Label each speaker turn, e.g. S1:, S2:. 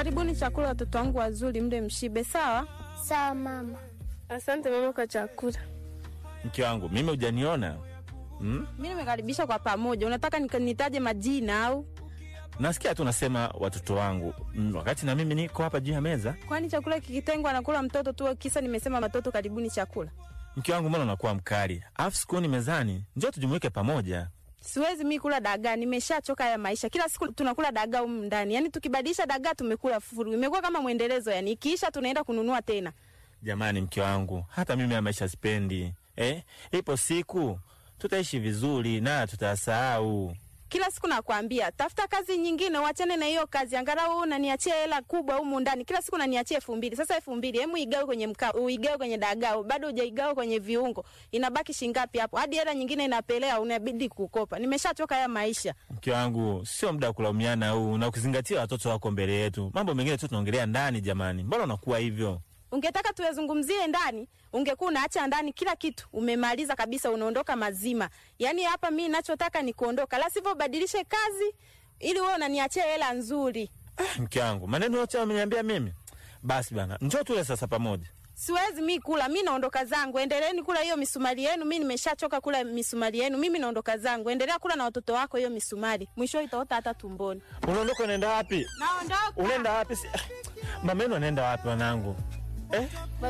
S1: Karibuni chakula, watoto wangu wazuri, mde mshibe. Sawa
S2: Sawa mama.
S3: Asante mama kwa chakula.
S4: Mke wangu mimi hujaniona hmm?
S1: mi nimekaribisha kwa pamoja. Unataka nika- nitaje majina au?
S4: Nasikia tu nasema watoto wangu mm, wakati na mimi niko hapa juu ya meza.
S1: Kwani chakula kikitengwa anakula mtoto tu? Kisa nimesema watoto karibuni chakula.
S4: Mke wangu, mbona unakuwa mkali? Alafu sikuoni mezani, njoo tujumuike pamoja.
S1: Siwezi mi kula dagaa, nimeshachoka ya maisha. Kila siku tunakula dagaa humu ndani, yaani tukibadilisha dagaa tumekula furu. Imekuwa kama mwendelezo, yani ikiisha tunaenda kununua tena.
S4: Jamani, mke wangu, hata mimi ya maisha sipendi eh? Ipo siku tutaishi vizuri na tutasahau.
S1: Kila siku nakwambia tafuta kazi nyingine, uachane na hiyo kazi. Angalau unaniachia hela kubwa humu ndani, kila siku unaniachia elfu mbili. Sasa elfu mbili hemu igawe kwenye mkaa, uigawe kwenye dagaa, bado hujaigawa kwenye viungo, inabaki shingapi hapo? Hadi hela nyingine inapelea, unabidi kukopa. Nimeshachoka haya maisha.
S4: Mke wangu, sio muda wa kulaumiana huu, na ukizingatia watoto wako mbele yetu. Mambo mengine tu tunaongelea ndani. Jamani, mbona unakuwa hivyo?
S1: Ungetaka tuyazungumzie ndani, ungekuwa unaacha ndani kila kitu, umemaliza kabisa, unaondoka mazima. Yaani hapa mi nachotaka ni kuondoka, la sivyo badilishe kazi ili wewe unaniachia hela nzuri.
S4: Ah, mke wangu, maneno yote ameniambia mimi. Basi bana, njoo tule sasa pamoja.
S1: Siwezi mi kula, mi naondoka zangu. Endeleeni kula hiyo misumari yenu, mi nimeshachoka kula misumari yenu. Mimi naondoka zangu, endelea kula na watoto wako hiyo misumari, mwisho itaota hata tumboni.
S4: Unaondoka unaenda wapi?
S1: Naondoka.
S4: Unaenda wapi? Si- ah, Mama yenu anaenda wapi wanangu? Eh?